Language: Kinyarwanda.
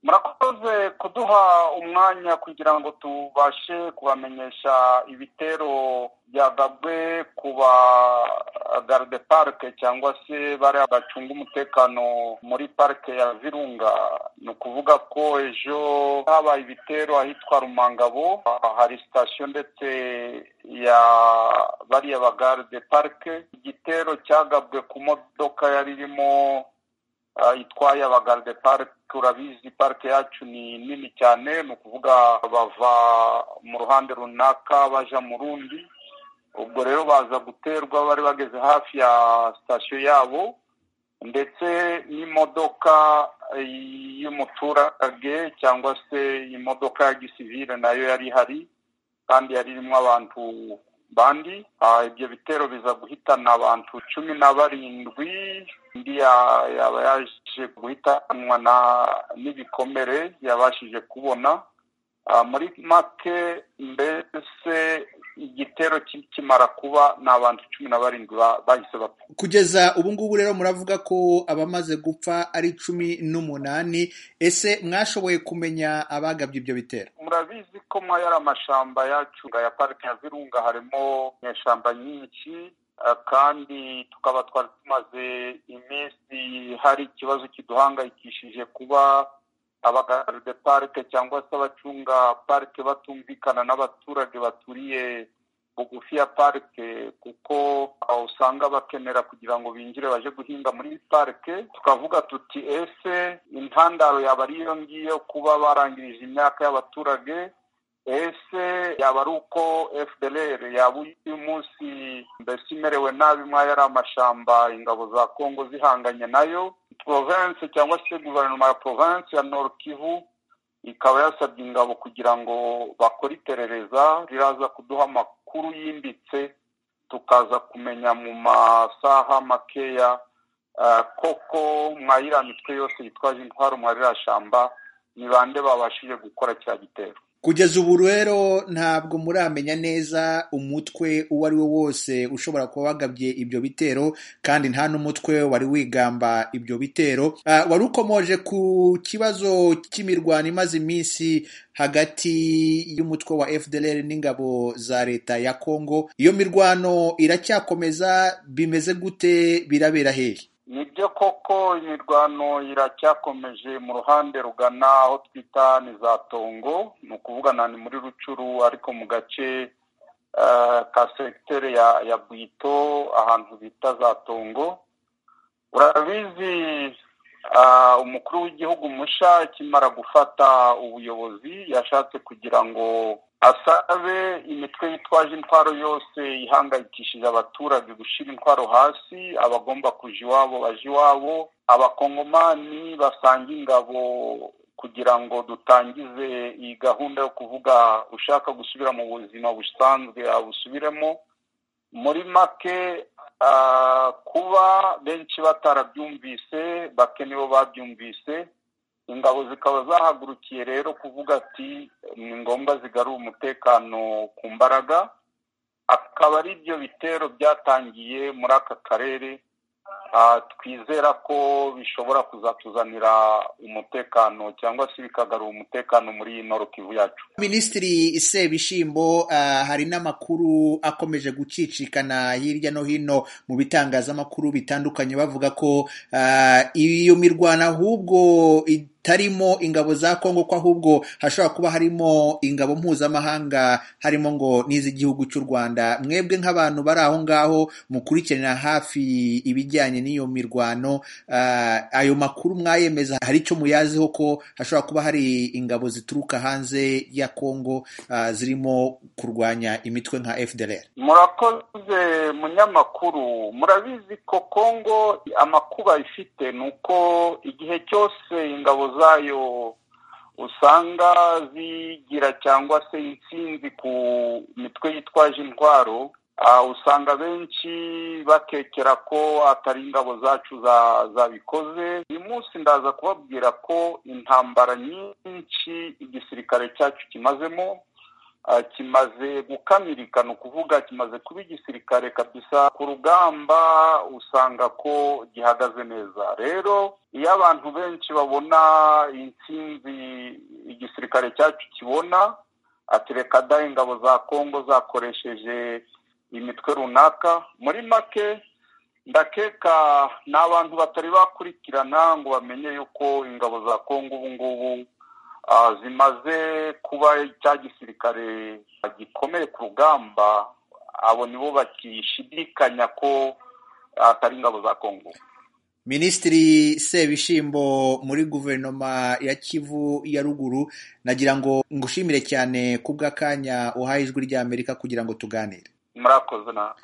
murakoze kuduha umwanya kugira ngo tubashe kubamenyesha ibitero byagabwe ku ba garde parike cyangwa se bariya bacunga umutekano muri parike ya virunga ni ukuvuga ko ejo habaye ibitero ahitwa rumangabo hari sitasiyo ndetse ya bariya ba garde parike igitero cyagabwe ku modoka yari irimo itwaye abagarde parike turabizi parike yacu ni nini cyane ni ukuvuga bava mu ruhande runaka baja mu rundi ubwo rero baza guterwa bari bageze hafi ya sitasiyo yabo ndetse n'imodoka y'umuturage cyangwa se imodoka ya gisivile nayo yari ihari kandi yari irimo abantu bandi ibyo bitero biza guhitana abantu cumi na barindwi undi yaba yaje guhitanwa n'ibikomere yabashije kubona muri make mbese igitero kikimara kuba ni abantu cumi na barindwi bahise bapfa kugeza ubu ngubu rero muravuga ko abamaze gupfa ari cumi n'umunani ese mwashoboye kumenya abagabye ibyo bitero murabizi ko muri ari amashyamba yacu ya parike ya virunga harimo inyeshyamba nyinshi kandi tukaba twari tumaze iminsi hari ikibazo kiduhangayikishije kuba abagarde parike cyangwa se abacunga parike batumvikana n'abaturage baturiye bugufi ya parike kuko usanga bakenera kugira ngo binjire baje guhinga muri parike tukavuga tuti ese intandaro yaba ari iyo ngiyo kuba barangirije imyaka y'abaturage ese yaba ari uko fdr yaba uyu munsi mbese imerewe nabi mwaya ari amashamba ingabo za kongo zihanganye nayo province cyangwa se guverinoma ya province ya nord kivu ikaba yasabye ingabo kugira ngo bakore iperereza riraza kuduha amakuru yimbitse tukaza kumenya mu masaha makeya koko mwayiriya mitwe yose yitwaje intwaro mwayiriya shamba ni bande babashije gukora cya gitero kugeza ubu rero ntabwo muramenya neza umutwe uwo ari wo wose ushobora kuba wagabye ibyo bitero kandi nta n'umutwe wari wigamba ibyo bitero wari ukomoje ku kibazo cy'imirwano imaze iminsi hagati y'umutwe wa fdr n'ingabo za leta ya kongo iyo mirwano iracyakomeza bimeze gute birabera hehe nibyo koko imirwano iracyakomeje mu ruhande rugana aho twita ni za tongo ni ukuvuga na ni muri rucuru ariko mu gace ka segiteri ya bwito ahantu bita za tongo urabizi umukuru w'igihugu musha akimara gufata ubuyobozi yashatse kugira ngo asabe imitwe yitwaje intwaro yose ihangayikishije abaturage gushyira intwaro hasi abagomba kuja iwabo baje iwabo abakongomani basanga ingabo kugira ngo dutangize iyi gahunda yo kuvuga ushaka gusubira mu buzima busanzwe abusubiremo muri make kuba benshi batarabyumvise bake nibo babyumvise ingabo zikaba zahagurukiye rero kuvuga ati ni ngombwa zigarura umutekano ku mbaraga akaba ari byo bitero byatangiye muri aka karere twizera ko bishobora kuzatuzanira umutekano cyangwa se bikagarura umutekano muri iyi kivu yacu minisitiri sebishimbo hari n'amakuru akomeje gucicikana hirya no hino mu bitangazamakuru bitandukanye bavuga ko iyo mirwano ahubwo itarimo ingabo za kongo ko ahubwo hashobora kuba harimo ingabo mpuzamahanga harimo ngo n'iz'igihugu cy'u rwanda mwebwe nk'abantu bari aho ngaho mukurikirana hafi ibijyanye n'iyo mirwano ayo makuru mwayemeza hari icyo muyaziho ko hashobora kuba hari ingabo zituruka hanze ya kongo zirimo kurwanya imitwe nka fdr murakoze munyamakuru murabizi ko kongo amakuba ifite ni uko igihe cyose ingabo zayo usanga zigira cyangwa se insinzi ku mitwe yitwaje intwaro usanga benshi bakekera ko atari ingabo zacu zabikoze uyu munsi ndaza kubabwira ko intambara nyinshi igisirikare cyacu kimazemo kimaze gukamirika ni ukuvuga kimaze kuba igisirikare kabisa ku rugamba usanga ko gihagaze neza rero iyo abantu benshi babona intsinzi igisirikare cyacu kibona ati reka dahe ingabo za kongo zakoresheje imitwe runaka muri make ndakeka ni abantu batari bakurikirana ngo bamenye yuko ingabo za kongo ubu ngubu zimaze kuba cya gisirikare gikomeye ku rugamba abo nibo bakishidikanya ko atari ingabo za kongo minisitiri sebishimbo muri guverinoma ya kivu ya ruguru nagira ngo ngushimire cyane ku bw'akanya uhaye ijwi ry'amerika kugira ngo tuganire murakoze na